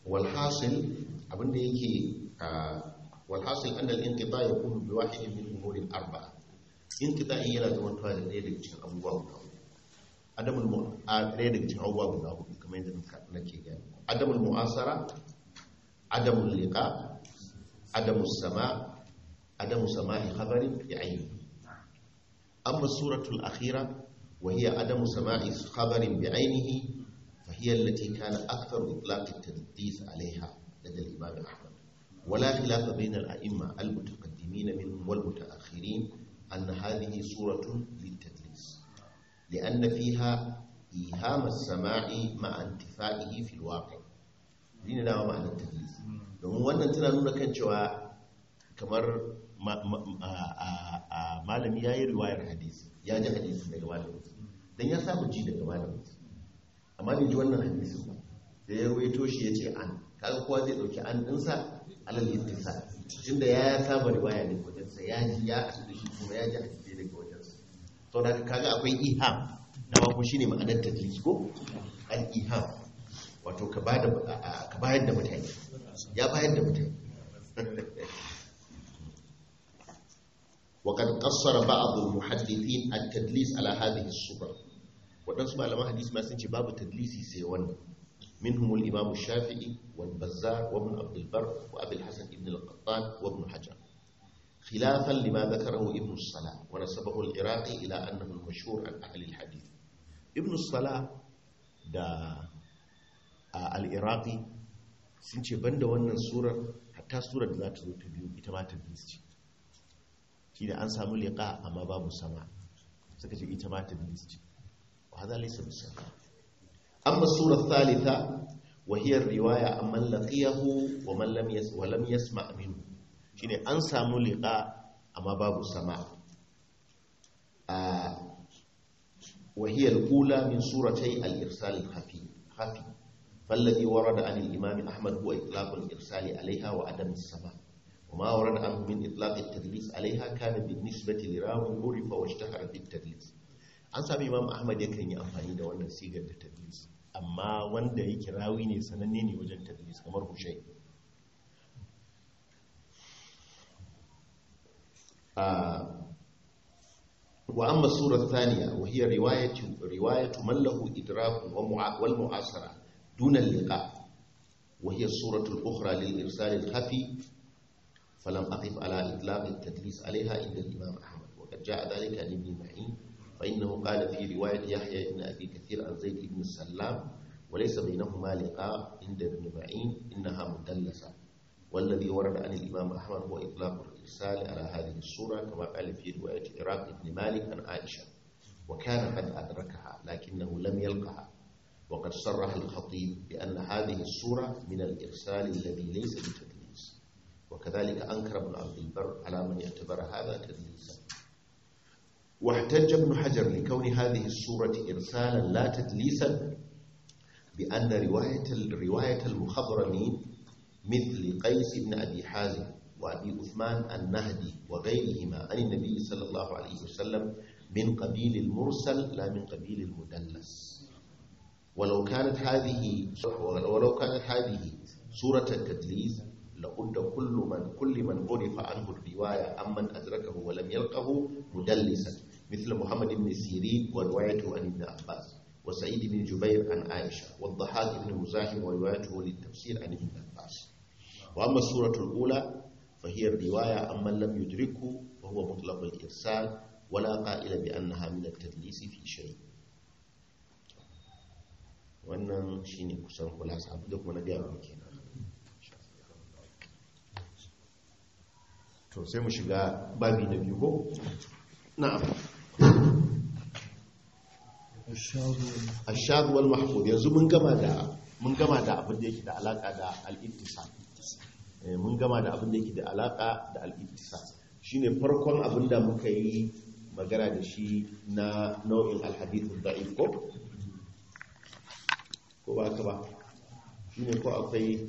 walhasil abinda yake walhasil an al-inqita yakunu bi wahidin min umuri al-arba'a inqita'i yana zama tuwa da ɗaya daga cikin abubuwa guda hudu adamul mu a ɗaya daga cikin abubuwa guda hudu kamar yadda nake gani adamul mu'asara adamul liqa adamul sama adamu sama'i khabarin bi ayni amma suratul akhira wa hiya adamu sama'i khabarin bi aynihi فهي التي كان أكثر إطلاق التدليس عليها لدى الإمام أحمد ولا خلاف بين الأئمة المتقدمين منهم والمتأخرين أن هذه صورة للتدليس لأن فيها إيهام السماع مع انتفائه في الواقع دين نوع معنى التدليس domin wannan tana nuna kan cewa kamar malami ya yi riwayar hadisi ya ji hadisi daga malamin don ya samu ji daga malamin amma bai ji wannan hadisin ba da ya ruwaito shi ya ce an kaga kowa zai dauki an dinsa alal ittisa tunda ya saba riwaya ne wajen sa ya ji ya asu da shi kuma ya ji hadisi daga wajen sa to da kaga akwai iham da ba ko shine ma'anar tadlis ko al iham wato ka bada ka bayar da mutane ya bayar da mutane وقد قصر بعض المحدثين التدليس على هذه الصورة waɗansu malaman hadisi ma sun ce babu tadlisi sai wannan minhum al-imam shafi'i wal bazzar wa ibn abd al-bar wa abul hasan ibn al-qattan wa ibn hajar khilafan lima dhakarahu ibn salah wa nasabahu al-iraqi ila annahu al-mashhur an ahli al-hadith ibn salah da al-iraqi sun ce banda wannan surar hatta surar da za ta zo ta biyu ita ma tadlis ce shi da an samu liqa amma babu sama suka ce ita ma tadlis ce وهذا ليس بالسهل أما الصورة الثالثة وهي الرواية عمن لقيه ومن لم يس ولم يسمع منه شيني أنسى ملقاء أما باب السماع آه وهي الأولى من سورتي الإرسال الخفي خفي فالذي ورد عن الإمام أحمد هو إطلاق الإرسال عليها وعدم السماع وما ورد عنه من إطلاق التدليس عليها كان بالنسبة لراو عرف واشتهر بالتدليس an sami imam ahmad yakan yi amfani da wannan sigar da tadlis amma wanda yake rawi ne sananne ne wajen tadlis kamar hushai wa amma sura thaniya wa hiya riwayatu riwayatu man lahu idrak wal mu'asara duna liqa wa hiya suratu al-ukhra lil irsal al-khafi falam aqif ala itlaq at-tadlis alayha inda al-imam ahmad wa qad jaa dhalika an ibn ma'in فإنه قال في رواية يحيى بن أبي كثير عن زيد بن السلام وليس بينهما لقاء عند ابن معين إنها مدلسة والذي ورد عن الإمام أحمد هو إطلاق الإرسال على هذه الصورة كما قال في رواية عراق بن مالك عن عائشة وكان قد أدركها لكنه لم يلقها وقد صرح الخطيب بأن هذه الصورة من الإرسال الذي ليس بتدليس وكذلك أنكر ابن عبد البر على من يعتبر هذا تدليسا واحتج ابن حجر لكون هذه السورة إرسالا لا تدليسا بأن رواية الرواية المخضرمين مثل قيس بن أبي حازم وأبي عثمان النهدي وغيرهما عن النبي صلى الله عليه وسلم من قبيل المرسل لا من قبيل المدلس ولو كانت هذه ولو كانت هذه سورة التدليس لقد كل من كل من عرف عنه الرواية عمن أدركه ولم يلقه مدلسا مثل محمد بن سيرين وروايته عن ابن عباس وسعيد بن جبير عن عائشة والضحاك بن مزاحم وروايته للتفسير عن ابن عباس وأما السورة الأولى فهي الرواية عمن لم يدركه وهو مطلق الإرسال ولا قائل بأنها من التدليس في شيء wannan shine kusan kulasa abu da kuma na gaya muke kenan to sai mu shiga babi na biyu ko na'am ashadu wal mahfuz yanzu mun gama da mun gama da abin da yake da alaka da al-ittisal mun gama da abin da yake da alaka da al-ittisal shine farkon abin da muka yi magana da shi na nau'in al-hadith da'if ko ko ba ka ba shine ko akwai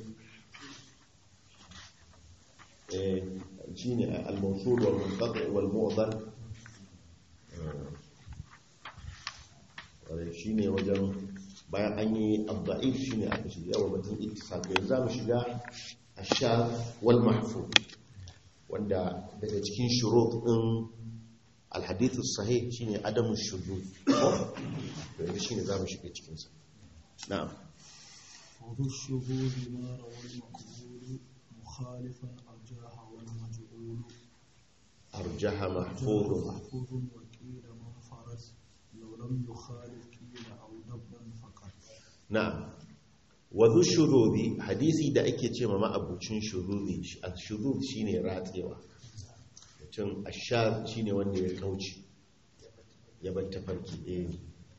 eh shine al-mawsul wal munqati wal mu'dal shi ne wajen bayan an yi abda'if shine aka shiga yawa batun ittisaq yanzu zamu shiga ashar wal mahfuz wanda daga cikin shurut din alhadith sahih shine adamu shuzuz to yanzu shine zamu shiga cikin sa na'am وذو الشذوذ ما روى المقبول مخالفا أرجاح والمجعول arjaha mahfuz محفوظ وقيل منفرد لو لم يخالف قيل أو دبا فقط na'am wadhu shuruzi hadisi da ake ce ma ma'abucin shuruzi al-shuruz shine ratsewa mutum ashar shine wanda ya kauce ya bar tafarki eh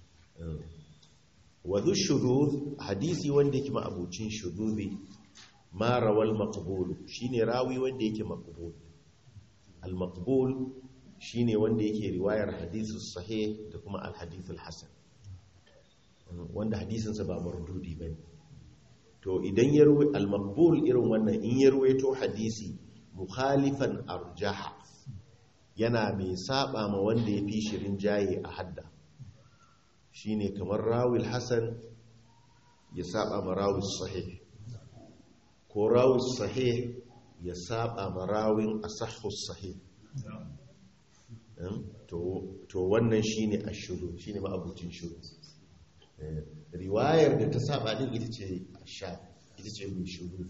wadhu shuruz hadisi wanda yake ma'abucin shuruzi ma rawal maqbul shine rawi wanda yake maqbul al-maqbul shine wanda yake riwayar hadithus sahih da kuma al-hadithul hasan wanda hadisinsa ba mardudi ba to idan ya ruwa al-maqbul irin wannan in ya ruwaito hadisi mukhalifan arjaha yana mai saba ma wanda ya fi shirin jaye a hadda shine kamar rawil hasan ya saba ma rawil sahih ko rawil sahih ya saba ma rawin asahhus sahih to wannan shine ashuru shine ma abucin shuru riwayar da ta saba din ita ce sha ita ce mai shuru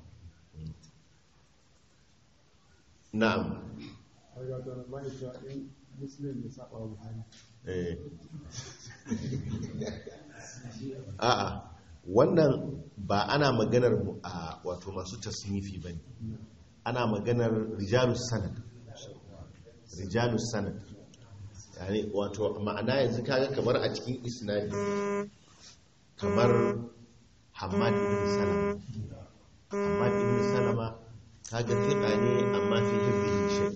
na'am a'a wannan ba ana maganar a wato masu tasnifi ba ne ana maganar rijalus sanad rijalus sanad yani wato ma'ana yanzu kaga kamar a cikin isnadi kamar hamad ibn salama hamad ibn salama kaga fiqa ne amma fi hibbihi shay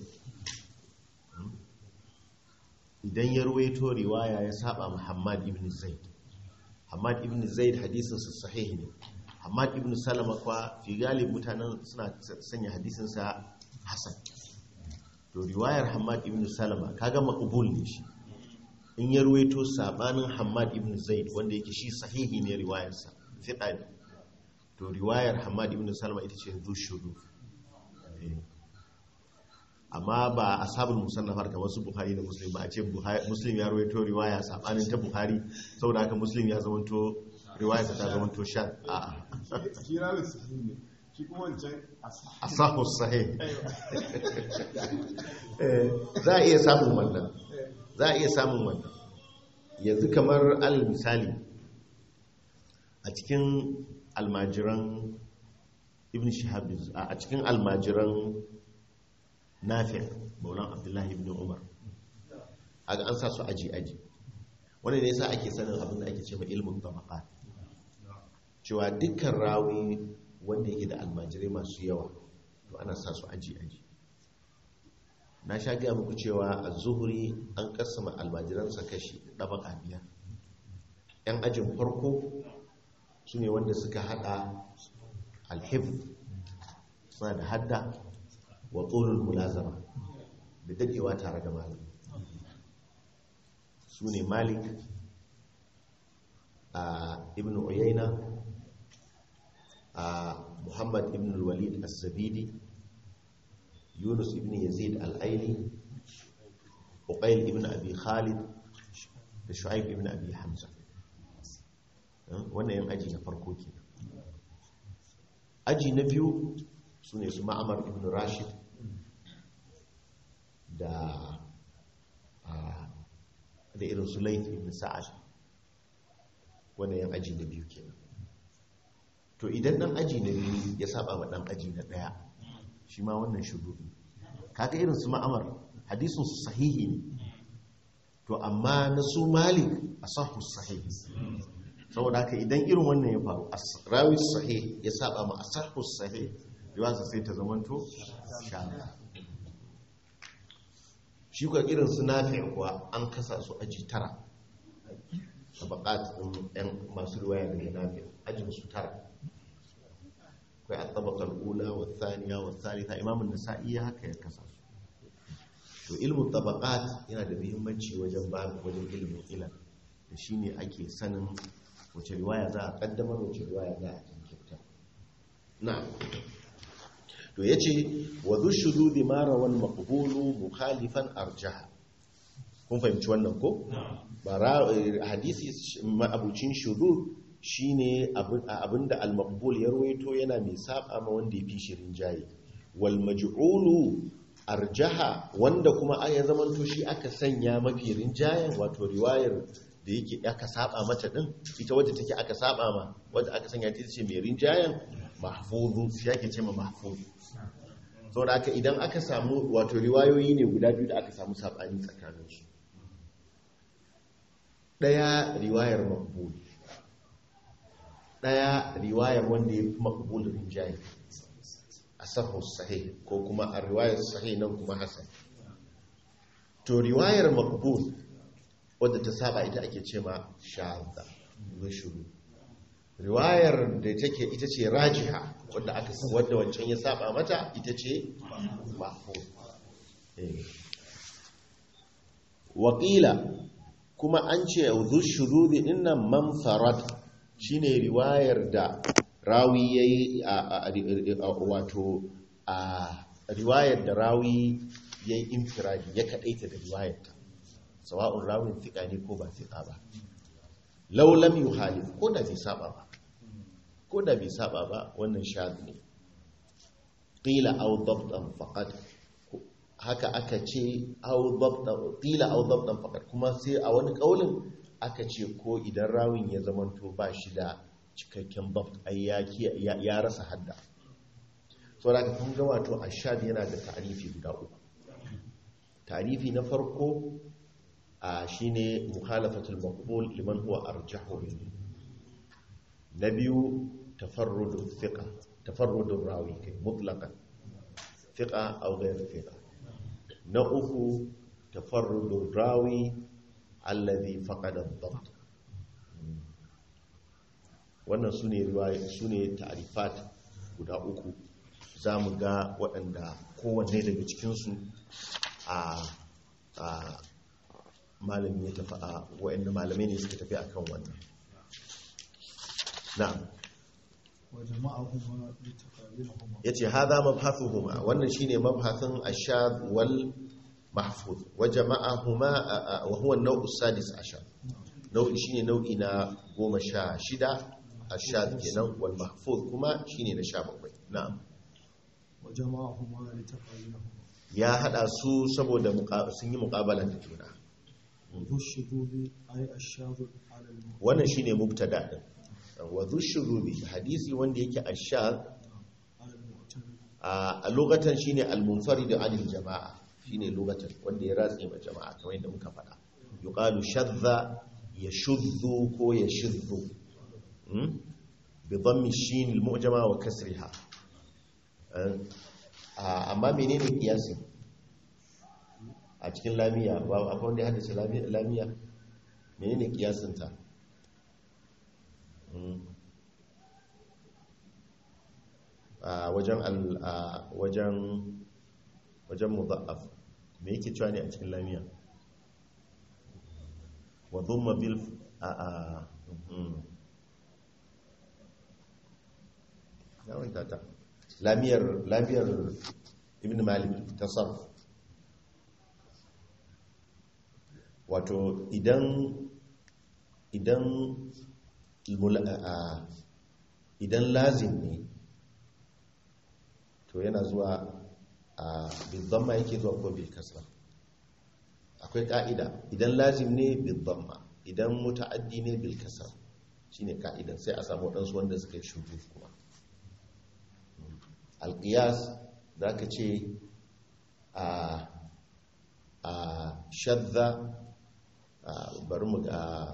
idan ya ruwaito riwaya ya saba muhammad ibn zaid hamad ibn zaid hadisin sa sahih ne hamad ibn salama kwa fi galib mutanen suna sanya hadisin sa hasan to riwayar hamad ibn salama kaga maqbul ne shi in ya ruwaito sabanin hamad ibn zaid wanda yake shi sahihi ne riwayarsa fiqa ne to riwayar hamad ibn salama ita ce zushudu amma ba ashabul musannafar kamar su bukhari da muslim ba a ce muslim ya ruwaito riwaya sabanin ta bukhari saboda haka muslim ya zamanto riwayarsa ta zamanto shan a'a shi ranar sahihi ne shi kuma wancan asahus sahih za a iya samun wannan za a iya samun wannan yanzu kamar al misali a cikin almajiran ibn shihab a cikin almajiran nafi maulan abdullahi ibn umar aga an sa su aji aji wanda ne yasa ake sanin abin da ake ce ma ilmin tabaqat cewa dukkan rawi wanda yake da almajirai masu yawa to ana sa su aji aji na sha gaya muku cewa a zuhuri an kasama almajiransa kashi ɗabaka biyar yan ajin farko su ne wanda suka hada alhif suna da hadda wa tsoron mulazama da dadewa tare da malam su ne malik a ibn uyayna a muhammad ibn walid al-zabidi yunus ibn yazid al-aili uqayl ibn abi khalid da shu'aib ibn abi hamza wannan yan aji na farko ke aji na biyu su ne su ma'amar ibn rashid da da irin su laif ibn sa'ad wannan yan aji na biyu kenan to idan dan aji na biyu ya saba ma dan aji na daya shi ma wannan shudu kaga irin su ma'amar hadisin su sahihi ne to amma na su malik asahu sahihi saboda haka idan irin wannan ya faru rawi sahih ya saba ma asahu sahih riwaya sai ta zamanto shana shi kuwa irin su nafi kuwa an kasa su aji tara a bakat yan masu riwaya daga nafi ajin su tara akwai a tabakar ula wa thaniya wa thalitha imamun nasa'i ya haka ya kasa su to ilmin tabakat yana da muhimmanci wajen ba wajen ilimin ilan da shine ake sanin wace riwaya za a kaddamar wace riwaya za a jinkirta na to yace wa dhushududi ma rawan maqbulu mukhalifan arjaha kun fahimci wannan ko bara hadisi abucin shudud shine abinda al-maqbul ya ruwaito yana mai saba ma wanda ya fi shirin jayi wal maj'ulu arjaha wanda kuma ya zamanto shi aka sanya mafi rinjayen wato riwayar da yake aka saba mata din ita wadda take aka saba ma wadda aka sanya ta ce mai rinjayen mahfuzu shi yake ce ma mahfuzu saboda aka idan aka samu wato riwayoyi ne guda biyu da aka samu sabani tsakaninsu daya riwayar maqbul daya riwayar wanda ya fi maqbul rinjaye asahu sahih ko kuma a riwayar sahih nan kuma hasan to riwayar maqbul wadda ta saba ita ake ce ma shadda shuru riwayar da take ita ce rajiha wadda aka wadda wancan ya saba mata ita ce mahfuz Wakila kuma an ce zushurudi dinnan manfarad shine riwayar da rawi yayi wato a riwayar da rawi yayi infiradi ya kadaita da riwayarta sawa'un rawin fiqa ne ko ba fiqa ba law lam yuhalif ko da bai saba ba ko da bai saba ba wannan shad ne qila aw dabtan faqad haka aka ce aw dabtan qila aw dabtan faqad kuma sai a wani kaulin aka ce ko idan rawin ya zamanto ba shi da cikakken dabt ai ya ya rasa hadda saboda ka kun ga wato ashad yana da ta'rifi guda uku ta'rifi na farko a shine mukhalafatul maqbul liman huwa arjahu minhu na biyu tafarrudu thiqa tafarrudu rawi kai mutlaqan thiqa aw ghayr thiqa na uku tafarrudu rawi alladhi faqada ad-dabt wannan sune riwaya sune ta'rifat guda uku zamu ga waɗanda kowanne daga cikin su a a malami ya tafi a waɗanda malamai ne suka tafi akan wannan na'am ya ce haza mabhathuhuma wannan shine mabhathun ashad wal mahfuz wa jama'ahuma wa huwa an-naw'u sadis ashar nau'i shine nau'i na goma sha shida ashad kenan wal mahfuz kuma shine na sha bakwai na'am wa jama'ahuma litaqayyuhuma ya hada su saboda sun yi muqabalan da juna والشذوذ أي الشاذ على المعتمد wannan shine mubtada din wa dhushurubi hadisi wanda yake ashad على المعتمد a lokacin shine al-munfarid anil jama'a shine lokacin wanda ya ratse ma jama'a kamar yadda muka faɗa yuqalu shadda yashuddu ko yashuddu hmm? bi dhammi shin al-mu'jama wa kasriha Eh, ah, amma menene kiyasi a cikin lamiya ba akwai wanda ya haddace lami- lamiya menene kiyasin ta Hmm. a wajen al a wajen wajen mudha'af me yake cewa ne a cikin lamiya wa dhumma bil a a mhm. ya wanta ta lamiyar lamiyar ibn malik tasarruf wato idan idan mula- a- idan lazim ne to yana zuwa a bizzamma yake zuwa ko bil kasra akwai ka'ida idan lazim ne bizzamma idan muta'addi ne bil kasra shine ka'idan sai a samu wadansu wanda suka yi shudu kuma alqiyas zaka ce a a shadda a bari mu ga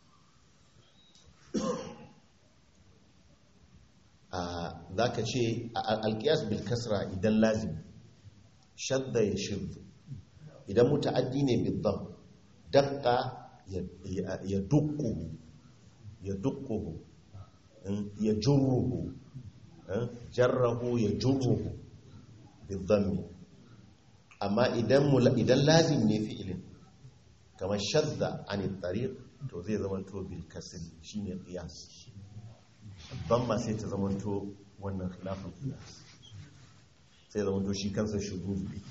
za ka ce alkiyas bil kasra idan lazim shadda ya shirdu idan muta'addi ne bil dam dakka ya dukkuhu ya dukkuhu ya jurruhu jarrahu ya jurruhu bil dammi amma idan idan lazim ne fi'ilin kamar shadda an tariq to zai zamanto bil kasri shine qiyas damma sai ta zamanto wannan khilafin qiyas sai zamanto shi kansa shudud ne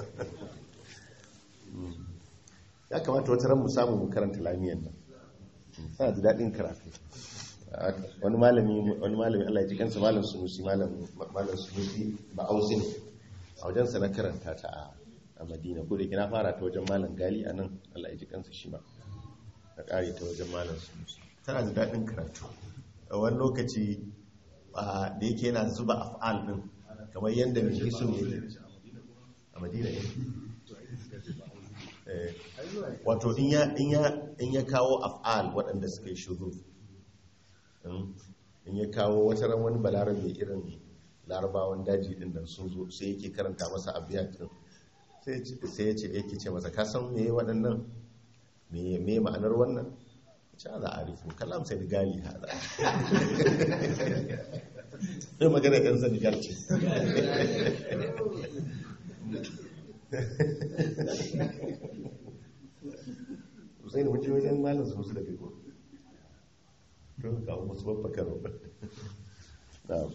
ya kamata wata ran mu samu mu karanta lamiyan nan tana da daɗin karatu wani malami wani malami Allah ya ji kansa malam sunusi malam malam sunusi ba ausi ne a wajen sa na karanta ta a a Madina ko da kina fara ta wajen malam Gali a nan Allah ya ji kansa shi ma na kare ta wajen malam sunusi tana da daɗin karatu a wani lokaci a, da yake yana zuba af'al din kamar yadda mai hisu ne a Madina ne Eh, wato in ya in ya in ya kawo af'al waɗanda suka yi shuru in ya kawo wata ran wani balarabe irin larabawan daji din da sun zo sai yake karanta masa abiyat din sai ya ce yake ce masa kasan me waɗannan me me ma'anar wannan ce za a rufu kalam sai da gali hada sai magana ɗan senegal ce sai da wuce wajen malin su da biko don kawo musu babba karo na'am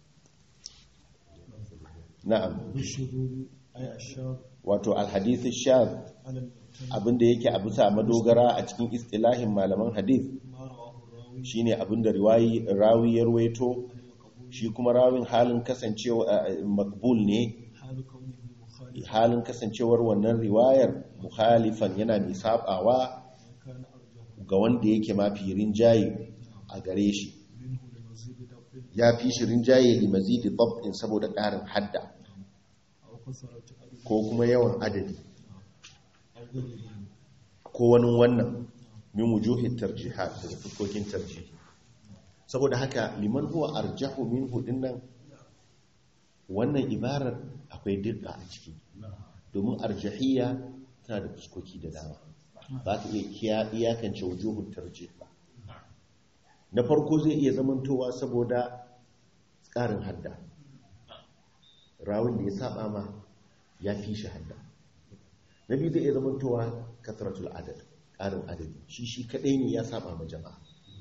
na'am والشذوذ أي الشاذ wato alhadith shaz على المعتمد abinda yake a bisa madogara a cikin istilahin malaman hadith ما رواه الراوي shine abinda riwayi rawi ya ruwaito المقبول shi kuma rawin halin kasancewa makbul ne حال كونه مخالفا halin kasancewar wannan riwayar muhalifan yana mai sabawa كان أرجح ga wanda yake mafi rinjaye a gare shi منه لمزيد ضبط ya fi shi rinjaye li mazidi dab'in saboda ƙarin hadda أو كثرة عدد ko kuma yawan adadi أو غيره ko wani wannan min wujuhin tarjihat daga fuskokin tarjihi saboda haka liman huwa arjahu minhu dinnan wannan ibarar akwai dirka a ciki domin arjahiyya tana da fuskoki da dama ba ka iya kiya- iyakance wujuhun tarjih ba na farko zai iya zamantowa saboda tsarin hadda rawun da ya saba ma ya fi shi hadda na biyu zai iya zamantowa kasratul adad ƙarin adadi shi shi kaɗai ne ya saba ma jama'a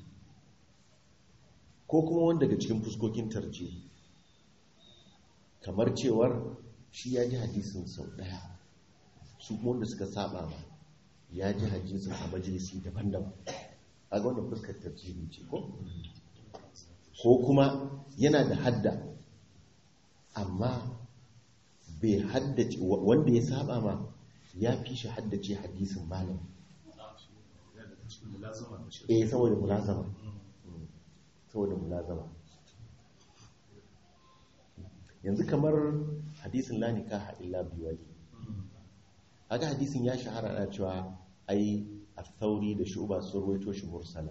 ko kuma wanda daga cikin fuskokin tarje kamar cewar shi ya ji hadisin sau ɗaya su kuma wanda suka saba ma ya ji hadisin a majalisi daban-daban a ga wannan fuskar tarjihi ce ko ko kuma yana da hadda amma bai haddace wanda ya saba ma ya fi shi haddace hadisin malam eh saboda mulazama Mm. saboda mulazama yanzu kamar hadisin la nikaha illa biwali haka hadisin ya shahara ana cewa ai al-thauri da shu'ba sun ruwaito shi mursala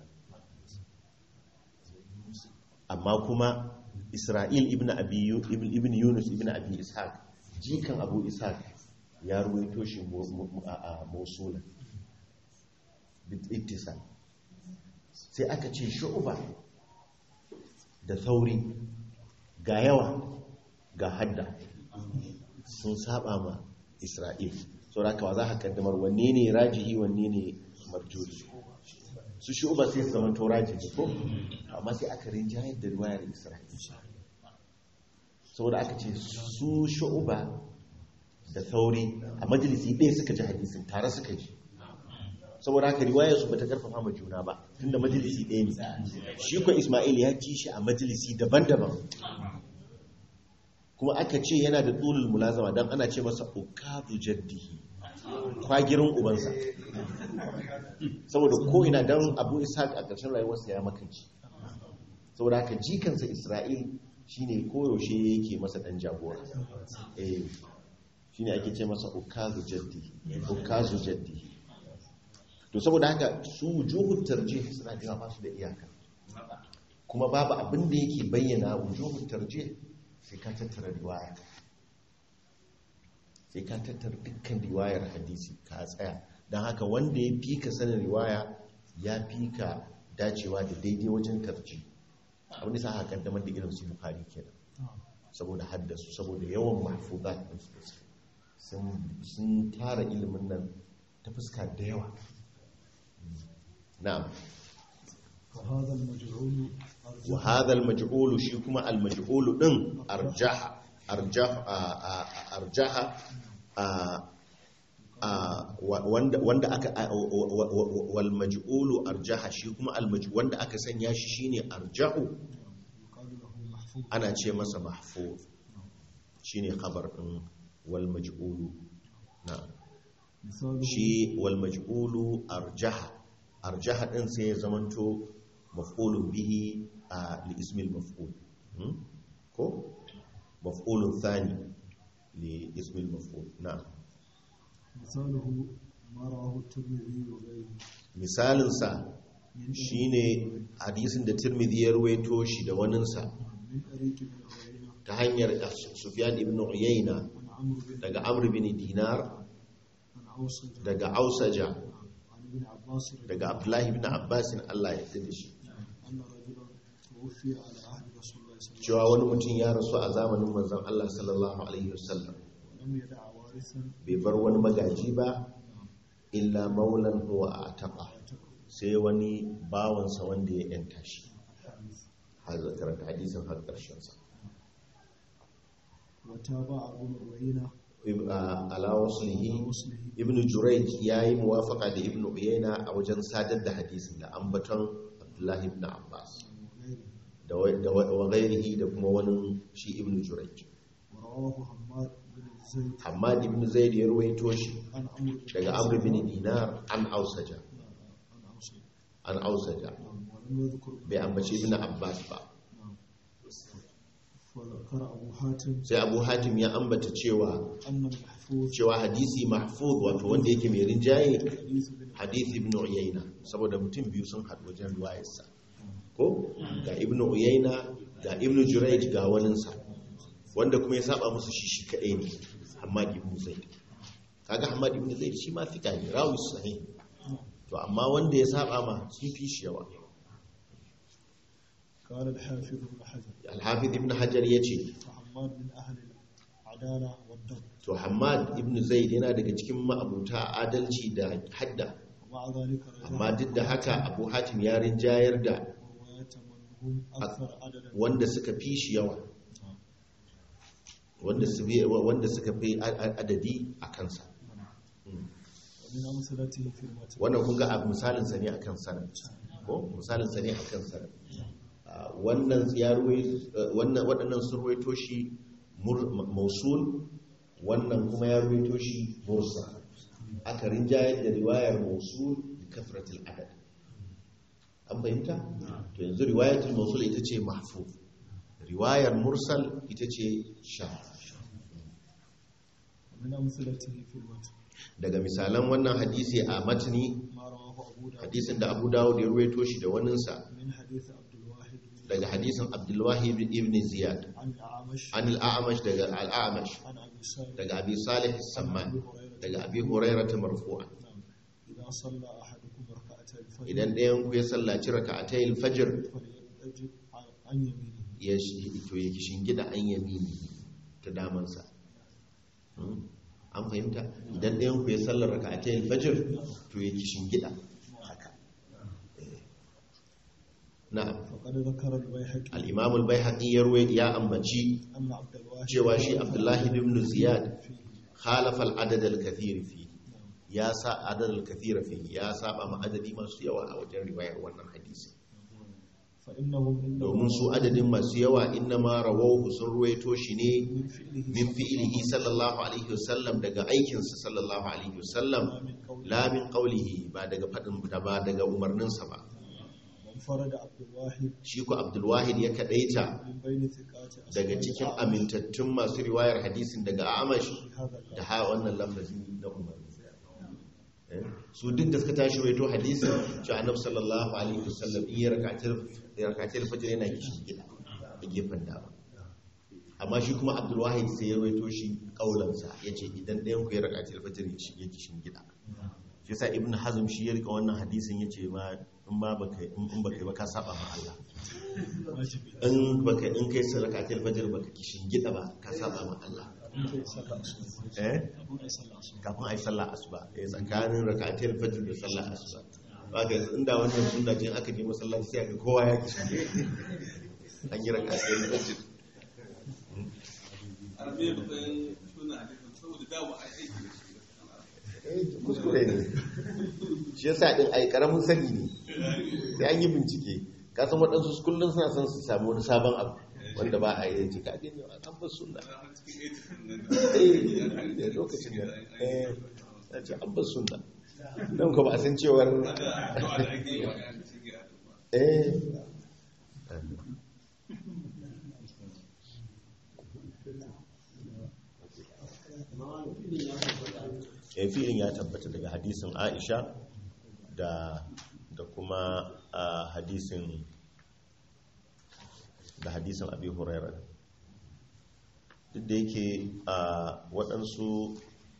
amma kuma Isra'il ibn Abi Yu- ibn ibn Yunus ibn Abi Ishaq jikan Abu Ishaq ya ruwaito shi mu- mu- a a Mawsula bit ittisal sai aka ce shu'ba da thauri ga yawa ga hadda sun saba ma Isra'il saboda haka wa za ka kaddamar wanne ne rajihi wanne ne marjuhi su shu'ba sai su zama to rajihi ko amma sai aka rinjayar da riwayar Isra'il saboda aka ce su shu'ba da sauri a majalisi ɗaya suka ji hadisin tare suka ji saboda haka riwayar su bata karfafa ma juna ba tunda majalisi ɗaya ne shi ko Ismail ya ji shi a majalisi daban-daban kuma aka ce yana da tsulul mulazama don ana ce masa ukadu jaddihi kwagirin ubansa saboda ko ina don abu ishaq a ƙarshen rayuwarsa ya makanci saboda haka jikansa isra'il shine koyaushe yake masa ɗan jagora eh shine ake ce masa ukazu jaddihi ukazu jaddihi to saboda haka su wujuhun tarjih suna da yawa ba su da iyaka kuma babu abin da yake bayyana wujuhun tarjih sai ka tattara riwaya sai ka tattara dukkan riwayar hadisi ka tsaya don haka wanda ya fi ka sanin riwaya ya fi ka dacewa da daidai wajen tarji abin da sa haka kaddamar da irin su bukari kenan saboda haddasu saboda yawan mahfuzat din su sun sun tara ilimin nan ta fuska da yawa na'am فهذا المجعول أرجح wa hadha al-maj'ul shi kuma al-maj'ul din arjaha arjaha a- a- arjaha a- a- wa- wanda wanda aka a- wa- wa- wa- wal maj'ul arjaha shi kuma al maj'ul wanda aka sanya shi shine arjahu يقال له محفوظ ana ce masa mahfuz shine khabar din wal maj'ul na'am مثاله shi wal maj'ulu arjaha arjaha din sai ya zamanto maf'ulun bihi a li ismil maf'ul Hmm? ko maf'ulun thani li ismil maf'ul na'am مثاله ما رواه الترمذي وغيره misalin sa من shine hadisin da Tirmidhi ya ruwaito shi da waninsa من طريق ابن عيينة ta hanyar Sufyan ibn Uyayna عن عمرو بن daga Amr bin Dinar عن أوسج daga Ausaja عن ابن عباس رضي daga Abdullahi ibn Abbas Allah ya yarda da shi أن رجلا توفي على عهد رسول الله صلى الله عليه وسلم cewa wani mutum ya rasu a zamanin manzon Allah sallallahu alaihi wasallam ولم يدع وارثا bai bar wani magaji ba illa maulan huwa ataqa sai wani bawansa wanda ya yanta shi الحديث har karanta hadisin har karshen sa وتابع ابن عيينة Ib- a- ala waslihi وصله ibnu jurayj yayi muwafaqa da ibnu uyayna a wajen sadar da hadisin da ambaton abdullahi ibn abbas وغيره da wa- da wa wa ghairihi da kuma wani shi ibnu jurayj ورواه حماد بن زيد Hamad ibn Zaid ya ruwaito shi عن عمرو بن daga Amr bin Dinar an Ausaja عن أوسج an Ausaja نعم ولم يذكر bai ambaci ibn Abbas ba نعم فذكر أبو حاتم sai Abu Hatim ya ambata cewa أن المحفوظ cewa hadisi mahfuz wato wanda yake mai rinjaye حديث بن hadisi ibn Uyayna saboda mutum biyu sun haɗu wajen riwayarsa ko ga ibn Uyayna ga ibn Jurayj ga waninsa wanda kuma ya saba musu shi shi kadai ne Hamad ibn Zaid kaga Hamad ibn Zaid shi ma fika ne rawi sahih to amma wanda ya saba ma sun fi shi yawa قال الحافظ ابن حجر Al-Hafiz ibn Hajar yace فحماد من أهل العدالة والضبط to Hamad ibn Zaid yana daga cikin ma'abuta adalci da hadda ومع ذلك رجع amma duk da haka Abu Hatim ya rinjayar da رواية من هم أكثر عددا wanda suka fi shi yawa wanda su fi- wanda suka fi a- a- adadi a kansa ومن أمثلته في المتن wannan kun ga a misalin sa ne akan sanad ko misalin sa ne akan sanad Ah, wannan ya ruwai wannan waɗannan sun ruwaito shi mur- mausul wannan kuma ya ruwaito shi mursal aka rinjayar da riwayar mausul bi kafratil adad an fahimta to yanzu riwayatul mausul ita ce mahfuz riwayar mursal ita ce sha ومن أمثلته في المتن daga misalan wannan hadisi a matni ما رواه أبو داود hadisin da abu dawud ya ruwaito shi da waninsa من حديث عبد الواحد بن daga hadisin abdullahi ibn ziyad عن الأعمش an al'amash daga al'amash عن أبي سالم daga abi salih samman daga abi hurairah ta marfu'an نعم إذا صلى أحدكم ركعتي الفجر idan ɗayan ku ya sallaci raka'atayil fajr فليجب عن يمينه ya shi to ya kishin gida an yamini ta damansa Hmm? an fahimta idan ɗayan ku ya sallar raka'atayil fajr to ya kishin gida haka Eh. na'am فقد ذكر البيهقي al-imam al-baihaqi ya ruwaya ya ambaci أن عبد الواحد cewa shi abdullahi ibn ziyad فيه khalafa al-adad al-kathir fi ya sa adad al-kathir fi ya saba ma adadi masu yawa a wajen riwayar wannan hadisi فإنهم إنهم domin su adadin masu yawa inna ma rawahu sun ruwaito shi ne من فعله min fi'lihi sallallahu alaihi wasallam daga aikinsa sallallahu alaihi wasallam من قوله la min qawlihi ba daga fadin da ba daga umarninsa ba وانفرد عبد الواحد shi ko abdul wahid ya kadaita من بين ثقات daga أصحاب cikin الأعمش amintattun masu riwayar hadisin daga amash في هذا الباب. da ha wannan lafazi na umarni Eh, su duk da suka tashi waito hadisin cewa annabi sallallahu alaihi wasallam in ya rakatar ya rakatar fajr yana kishin gida a gefen dama amma shi kuma abdul wahid sai ya waito shi kaulansa yace idan ɗayan ku ya rakatar fajr ya shige kishin gida shi yasa ibnu hazm shi ya rika wannan hadisin yace ma in ba baka in baka yi ba ka saba ma Allah واجبي in baka in kai salakatul fajr baka kishin gida ba ka saba ma Allah أنت صلى الصبح eh أبو صلى الصبح kafin a yi sallah asuba ya tsakanin rakatul fajr da sallah asuba ba ga inda wannan sunna ce aka je masallaci sai ga kowa ya kishi an yi raka sai na masjid arabe matsayin suna a cikin saboda dawo a aiki da shi Eh, kuskure ne shi yasa din ai karamin sani ne sai an yi bincike ka san waɗansu kullum suna son su samu wani sabon abu wanda ba a yi jika gani an bar sunna har cikin aikin nan eh da lokacin da eh na ce an bar sunna don ko ba a san cewar da addu'a da ake yi wa ɗan cikin addu'a eh eh filin ya tabbata daga hadisin Aisha da da kuma a hadisin da hadisin Abi Hurairah duk da yake a waɗansu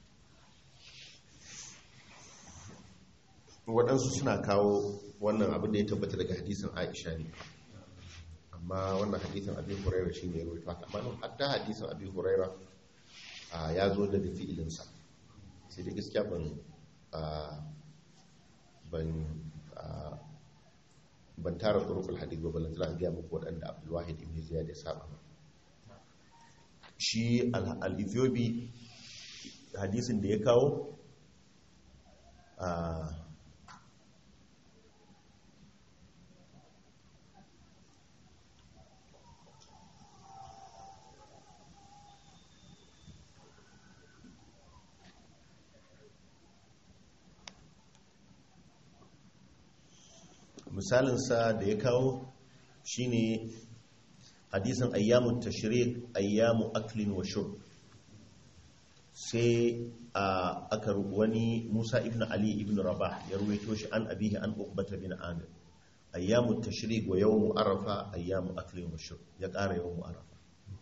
waɗansu suna kawo wannan abin da ya tabbata daga hadisin Aisha ne amma wannan hadisin Abi Hurairah shine ya rawaito haka amma hatta hadisin Abi Hurairah a, ya zo daga fi'ilinsa sai da gaskiya ban a, ban a, ban tara turukul hadith ba balanta za a gaya muku waɗanda abdulwahid ibn ziyad ya saba ba shi al- al-ethiopi hadisin da ya kawo a misalinsa da ya kawo shine hadisin ayyamun tashrik ayyamu aklin wa shurb sai a aka ru- wani Musa ibn Ali ibn Rabah ya ruwaito shi an abihi an Uqbata bin Amir ayyamu tashrik wa yawmu arafa ayyamu aklin wa shurb ya ƙara yawmu arafa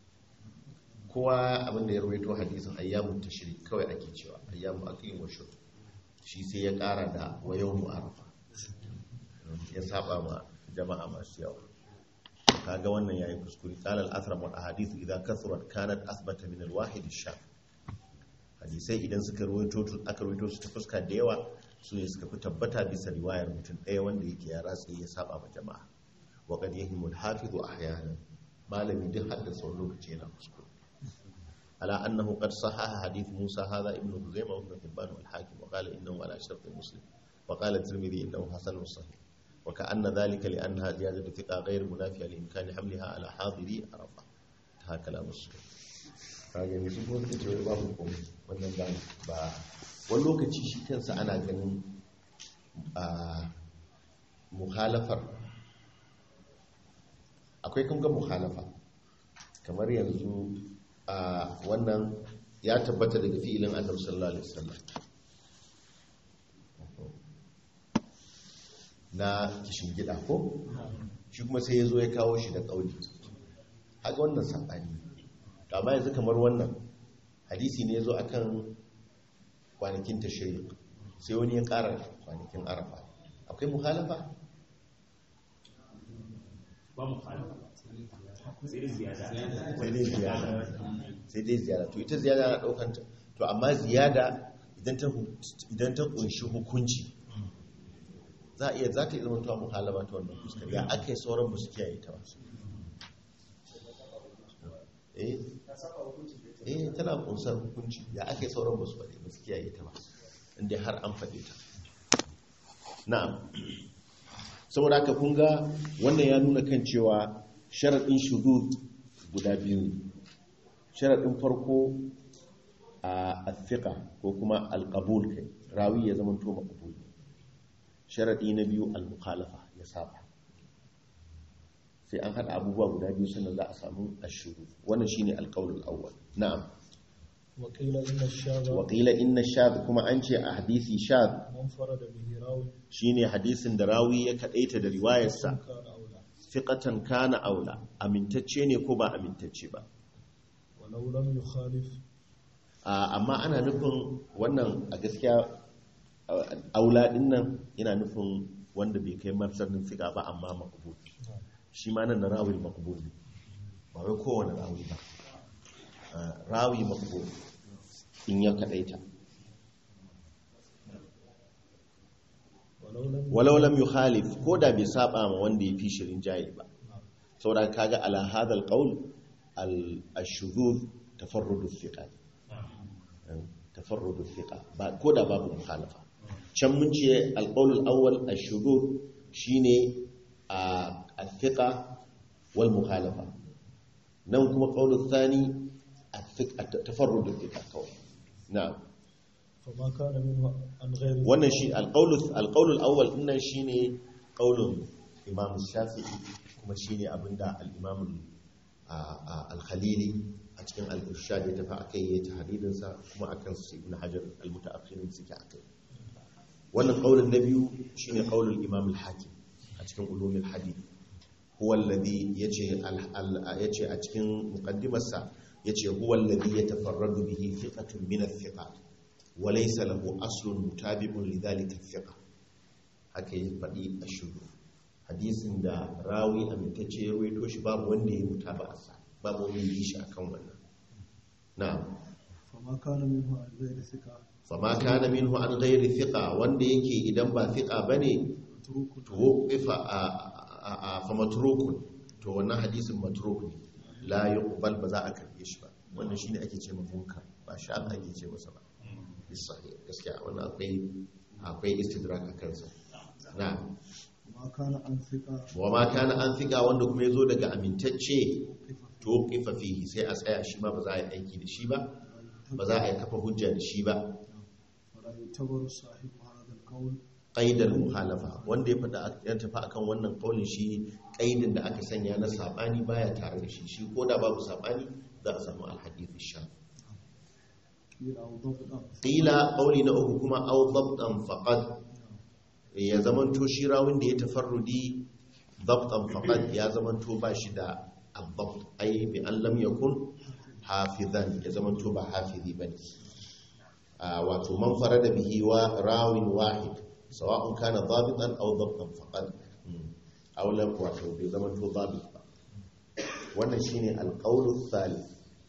kowa abinda ya ruwaito hadisin ayyamun tashrik kawai ake cewa ayyamu aklin wa shurb shi sai ya ƙara da wa yawmu arafa ya saba ma jama'a masu yawa kaga wannan yayi kuskure qala al-athram wal ahadith idha kathurat kanat athbata min al-wahid ash-shaf hadisai idan suka rawaito to aka rawaito su ta fuska da yawa su ne suka fi tabbata bisa riwayar mutum ɗaya wanda yake ya ratsa ya saba ma jama'a wa qad yahimu al-hafiz ahyanan malami duk haddasa wani lokaci yana kuskure على أنه قد صحح حديث موسى هذا ابن خزيمة وابن حبان والحاكم وقال إنه على شرط مسلم وقال الترمذي إنه حسن صحيح وكأن ذلك لأنها زيادة ثقة غير منافية لإمكان حملها على حاضري عرفة هذا كلام السلف kaga ne sun kuma suka ce wai babu komai wannan ba ba wani lokaci shi kansa ana ganin a muhalafar akwai kun ga muhalafa kamar yanzu a wannan ya tabbata daga fi'ilin annabi sallallahu alaihi wasallam na kishin gida ko shi kuma sai ya zo ya kawo shi da ƙauli haka wannan saɓani to amma yanzu kamar wannan hadisi ne ya zo a kan kwanakin tashiri sai wani ya ƙara kwanakin arafa akwai muhalafa ba mu fara sai dai ziyada sai dai ziyada sai dai ziyada to ita ziyada na ɗaukanta to amma ziyada idan ta hu- idan ta kunshi hukunci za a iya za ta yi zama tuwa muhalaba ta wannan fuskar ya aka yi sauran ba su kiyaye ta ba eh eh tana kunsar hukunci ya aka yi sauran ba su faɗi ba su kiyaye ta ba inda har an faɗe ta na'am saboda haka kun ga wannan ya nuna kan cewa sharaɗin shudu guda biyu ne sharaɗin farko a athiqa ko kuma alqabul kai rawi ya zama to maqbul sharaɗi na biyu al-mukhalafa ya saba sai an haɗa abubuwa guda biyu sannan za a samu ashuru wannan shine alqaulul awwal na'am وقيل إن الشاذ wa qila inna shadh kuma an ce a hadisi shadh منفرد به راوي shine hadisin da rawi ya kadaita da riwayarsa كان أولى fiqatan kana aula amintacce ne ko ba amintacce ba ولو لم يخالف A- amma ana nufin wannan a gaskiya a- aula din nan yana nufin wanda bai kai marsanin fiqa ba amma maqbul shi ma nan na rawi maqbul ne ba wai kowane rawi ba A, rawi maqbul in ya kadaita ولو لم walau lam yukhalif ko da bai saba ma wanda ya fi shirin jayi ba saboda kaga ala hadha alqawl al-shuzuz tafarrud al-thiqa tafarrud al-thiqa ba ko da babu mukhalafa can mun ce alqawl al-awwal al-shuzuz shine al-thiqa wal mukhalafa nan kuma qawl al-thani al-thiqa tafarrud al-thiqa kawai na'am فما كان منه عن غير wannan shi alƙaulul alƙaulul awwal dinnan shine ƙaulun Imam Shafi'i kuma shine abinda al-Imam al-Khalili a cikin al-Irshad ya tafi akai ya tahdidin sa kuma akan su Ibn Hajar al-mutaakhirin suke akai wannan ƙaulun na biyu shine ƙaulul Imam al-Hakim a cikin ulumul hadith huwa alladhi yace yace a cikin muqaddimarsa yace huwa alladhi yatafarradu bihi thiqatun min al-thiqat وليس له أصل متابع لذلك الثقة haka ya faɗi a shuru hadisin da rawi amintacce ya ruwaito shi babu wanda ya muta ba a babu wanda ya yi shi akan wannan na'am فما كان منه عن غير ثقة fama kana minhu an ghairi thiqa wanda yake idan ba thiqa bane متروك to wuqifa a a a fa matrukun to wannan hadisin matruk ne la yuqbal ba za a karbe shi ba wannan shine ake ce ma munkar ba sha ake ce masa ba bisahih gaskiya wannan akwai akwai istidrak a kansa na ما كان عن ثقة wa ma kana an thiqa wanda kuma yazo daga amintacce to kifa fihi sai a tsaya shi ma ba za a yi aiki da shi ba ba za a yi kafa hujja da shi ba ولا يعتبر صاحب هذا القول qaidal muhalafa wanda ya fada ya tafi akan wannan kaulin shi qaidin da aka sanya na sabani baya tare da shi shi koda babu sabani za a samu alhadith sham قيل أو ضبطا qila qauli na uku kuma aw dabtan faqad ya zamanto shi rawin da ya tafarrudi dabtan faqad ya zamanto ba shi da abdabt ai bi an lam yakun hafizan ya zamanto ba hafizi bane a wato man farada bihi wa rawin wahid sawa'un kana dabitan aw dabtan faqad aw lam wato bai zamanto dabit ba wannan shine alqawlu thalith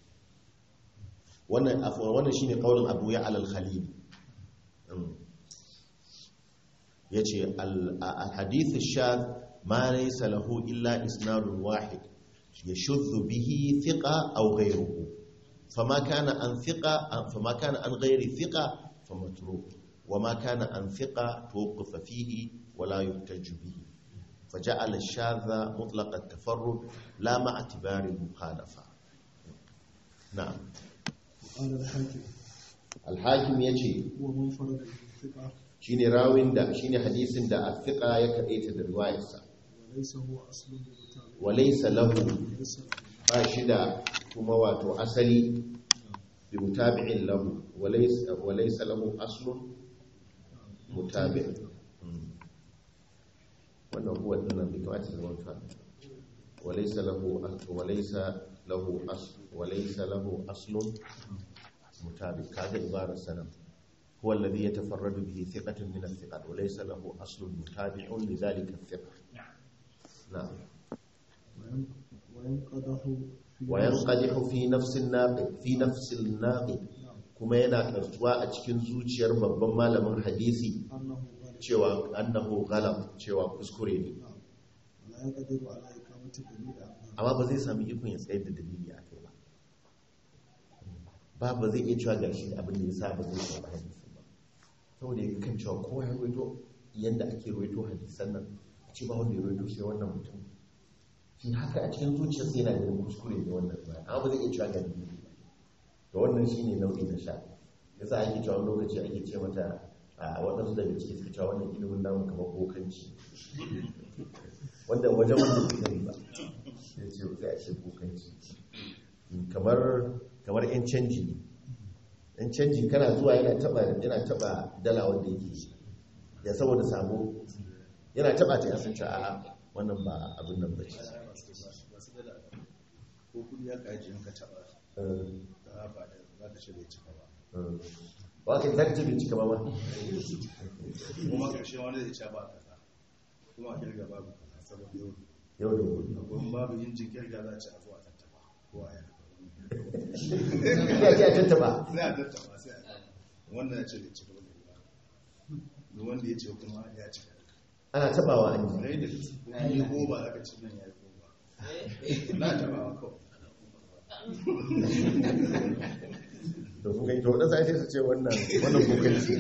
wannan afwan wannan shine qaulin Abu Ya'la al-Khalili yace al-hadith ash-shadh ma laysa lahu illa isnadun wahid yashuddu bihi thiqa aw ghayruhu fama kana an thiqa fama kana an ghayri thiqa famatruk wama kana an thiqa tuqfa fihi wala yuhtaj bihi فجعل الشاذ مطلق التفرد لا مع اعتبار المخالفة نعم قال الحاكم alhakim ya ce هو من فرد بالثقة shi ne rawin da shi ne hadisin da alfiƙa ya kaɗaita da ruwayarsa وليس هو أصل للمتابع walaisa lahu ليس له ba shi da kuma wato asali bi mutabi'in lahu walaisa walaisa lahu aslun mutabi' Mm. wannan huwa dinnan bai kamata ya zama ta walaisa lahu as- walaisa lahu as walaisa lahu aslun mutabi' kaga ibarar sanan هو الذي يتفرد به ثقة من الثقات وليس له أصل متابع لذلك الثقة نعم وين- وينقضح في وينقدح في نفس الناقد في نفس الناقد kuma yana kartuwa a cikin zuciyar babban malamin hadisi أنه غالب cewa annahu ghalab cewa kuskure ne ولا يقدر على إقامة دليل أعظم amma ba zai sami ikon ya tsayar da dalili a kai ba ba ba zai iya cewa gashi abin da ya sa ba zai shafa hadisin ba saboda ya kan cewa kowa ya ruwaito yadda ake ruwaito hadisan nan a ce ba wanda ya ruwaito sai wannan mutum shi haka a cikin zuciyarsa yana ganin kuskure ne wannan ba amma ba zai iya cewa ga dalili ba da wannan shi ne nau'i na sha ya sa ake cewa wani lokaci ake ce mata a waɗansu daga ciki suka cewa wannan ilimin namu kamar kokanci wanda wajen wanda bai sani ba sai ce sai a ce kokanci kamar kamar yan canji ne yan canji kana zuwa yana taba yana taba dala wanda yake ya saboda sabo yana taba ta yasan ce a'a wannan ba abin nan ba ce ko kudi ya kaji in ka taba Eh, da ba da za ka ce bai cika ba eh. ba ka zaka ce bai cika ba ma kuma karshe wani zai ce ba kaza kuma a kirga babu kaza saboda yau yau da gobe akwai babu injin kirga za a ce a zuwa tattaba ko a yana ya ce a tattaba sai a tattaba sai a gama wannan ya ce bai cika ba da wanda ya ce kuma ya cika ana tabawa an ji rai da kuma yi goma aka ci nan ya yi goma na tabawa kawai da kun gani to wadansu ai sai su ce wannan wannan kokarci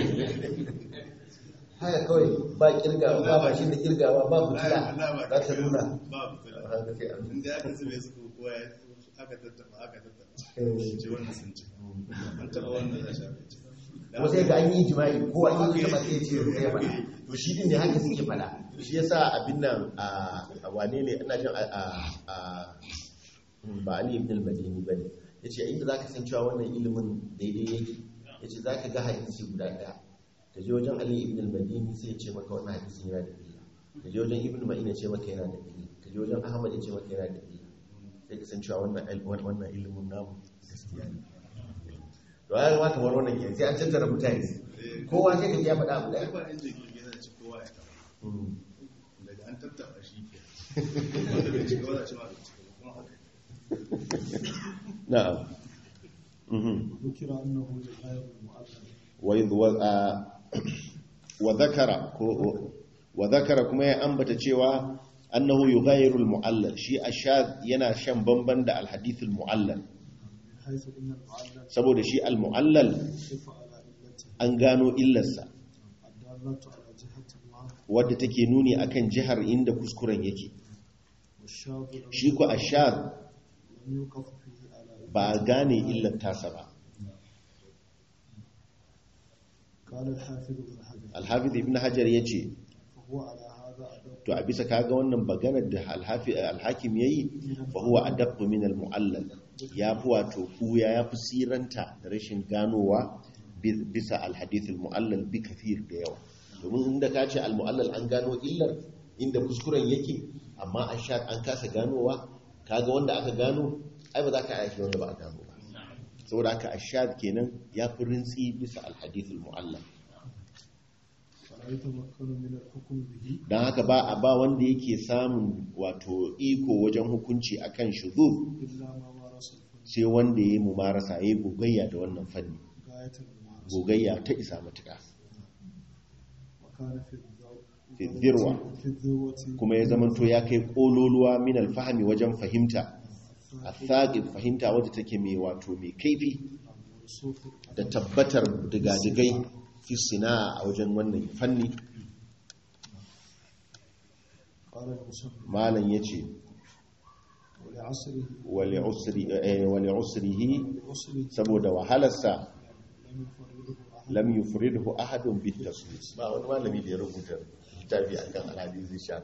haka kawai ba kirga ba bashin da kirgawa ba fitila za ta nuna ba fitila haka sai an inda aka zube su ko kowa ya aka tattaba aka tattaba Eh. ce wannan sun ci an taba wannan za shafe ci kuma sai ga an yi jima'i ko an yi sama sai ce sai fada to shi din ne haka suke fada shi yasa abin nan a a wane ne ina jin a a a- ba Ali ibn al-Madini bane yace inda zaka san cewa wannan ilimin daidai yake yace zaka ga hadisi guda daya ka je wajen Ali ibn al-Madini sai ya ce maka wannan hadisin yana da illa ka je wajen Ibn Ma'in ya ce maka yana da illa ka je wajen Ahmad ya ce maka yana da illa sai ka san cewa wannan il- wannan ilimin namu gaskiya ne to ya kamata wani wannan ke sai an tattara mutane kowa sai ka ji ya faɗa abu ai ɗaya ba inda girgi zai ci kowa ya taba Mm. daga an tattaba shi ke wanda bai ci gaba da ci ma bai ci gaba kuma haka na'am Mhm. ذكر أنه غير المؤلف wa wa- a- wa zakara ko wa zakara kuma ya ambata cewa annahu yughayyiru al-mu'allal shi ashad yana shan bamban da al-hadith al-mu'allal من حيث إن المؤلف saboda shi al-mu'allal يخف على علته an gano illarsa الدالة على جهة الله wadda take nuni akan jihar inda kuskuren yake والشاذ لم- shi ko ashad لم يوقف فيه على علته. ba a gane illar tasa ba قال الحافظ بن حجر al-hafiz ibn hajar yace فهو على هذا أدب to a bisa kaga wannan maganar da al-hafi al-hakim yayi fa huwa adabb min al-mu'allal ya fi wato kuya ya fi siranta da rashin ganowa bi- bisa al-hadith al-mu'allal bi kathir da yawa domin inda ka ce al-mu'allal an gano illar inda kuskuren yake amma an sha an kasa ganowa kaga wanda aka gano ai ba za ka aiki wanda ba a gano ba saboda haka ashad kenan ya fi rintsi bisa al-hadith al-mu'allal فلا يتمكن من الحكم به don haka ba a ba wanda yake samun wato iko wajen hukunci akan shuzur إلا ما مارس الفن sai wanda ya yi mumarasa ya yi gogayya da wannan fanni غاية الممارسة gogayya ta isa matuƙa وكان في الذو- في الذروة. في الذروة kuma ya zamanto ya kai ƙololuwa min alfahami wajen fahimta a tsaƙin fahimta wadda take mai wato mai kaifi والرسوخ da tabbatar digadigai fi sina a wajen wannan fanni قال المصنف malam ya ce ولعصره wale usrihi لعصره saboda wahalarsa لم يفرده أحد lam yufridhu ahadun bit taswis ba wani malami da ya rubuta littafi akan alhadisi sha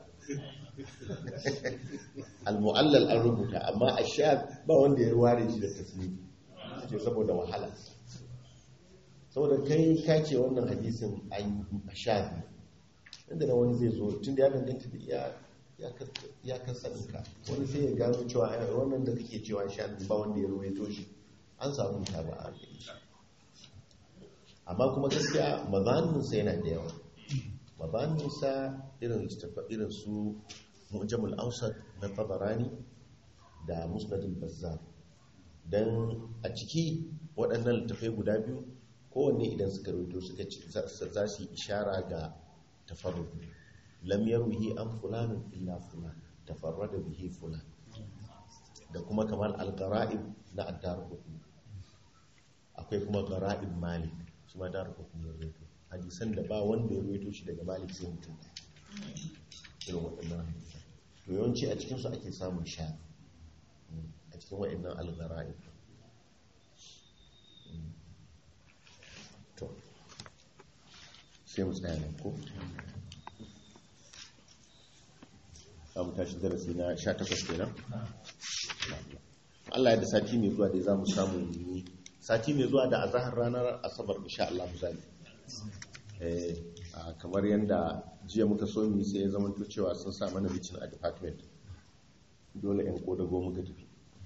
al-mu'allal an rubuta amma ashad ba wanda ya ware shi da taswis ce saboda wahala saboda kai ka ce wannan hadisin an ashad ne inda na wani zai zo tun da ya danganta da iya ya kasaninka wani sai ya gano cewa ai, wannan da kake cewa ashad ba wanda ya ruwaito shi an samu ta ba a gari shi amma kuma gaskiya mazaninsa yana da yawa mazaninsa irin littafa irin su mujamul ausat na tabarani da musnadul bazzar don a ciki waɗannan littafai guda biyu kowanne idan suka rubuto suka ci za za su yi ishara ga tafarru lam yarwihi an fulanin illa fulan tafarrada bihi fulan da kuma kamar al-gara'ib na addar akwai kuma gara'ib malik su ma da rufa kuma rawaito hadisan da ba wanda ya rawaito shi daga malik sai mutum irin waɗannan hadisan to yawanci a cikinsu ake samun sha a cikin waɗannan algara'i to sai mu tsaya nan ko za mu tashi darasi na 18 kenan Allah ya da sati mai zuwa dai za mu samu yi sati mai zuwa da azahar ranar asabar insha Allah mu zali eh a kamar yanda jiya muka so mu sai ya zama to cewa sun sa mana bicin a department dole ɗan kodago muka tafi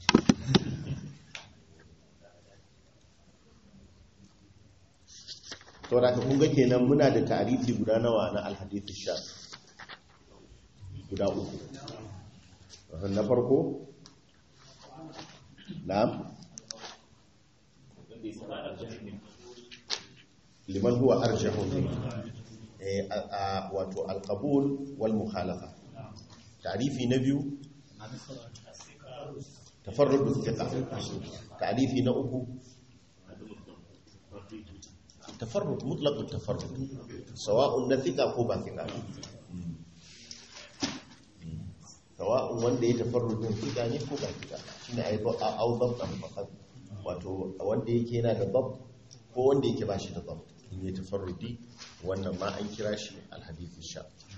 to da kun ga kenan muna da tarihi guda nawa na alhadith sha guda uku na farko na'am liman huwa arjahu eh, a- a- wato alqabul wal mukhalafa ta'rifi na biyu tafarrud thiqa ta'rifi na uku tafarrud mutlaq tafarrud sawa'un na thiqa ko ba thiqa sawa'un wanda ya tafarrudin thiqa ne ko ba thiqa shine ai ba au dabtan faqat wato wanda yake yana da dab ko wanda yake ba shi da dab in ya tafarrudi wannan ma an kira shi alhadith sha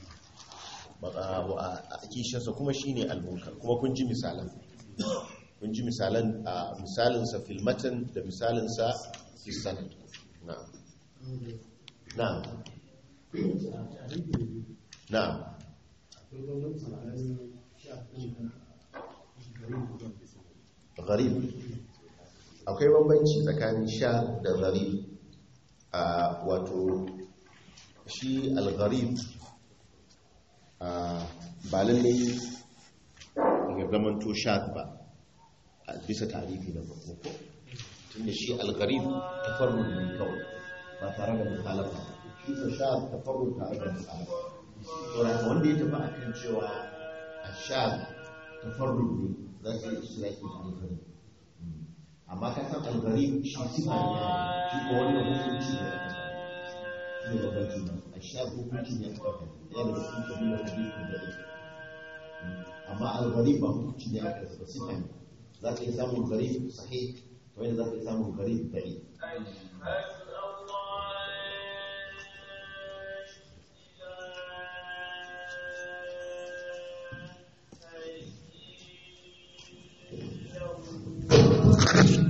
a kishiyarsa kuma shine almunkar kuma kun ji misalan kun ji misalan a misalinsa filmatan da misalinsa fisanad na'am na'am na'am gharib akwai bambanci tsakanin sha da gharib a wato shi al-gharib ba lallai ya zamanto sha ba a bisa tarihi na farko ko tunda shi al-gharib tafarrud ne kawai ba tare da mukhalafa shi ko sha tafarrud tare da mukhalafa to da wanda ya tafi akan cewa a sha tafarrud ne za su yi istiraki da al-gharib amma ka san al-gharib shi sifa ne shi ko wannan hukunci ne aka sani ne babban juna a sha hukunci ne aka sani yana da cikin kabilar hadisin da ake amma al-gharib ba hukunci ne aka sani sifa ne za ka yi samun gharib sahih kamar yadda za ka yi samun gharib da'i Thank you.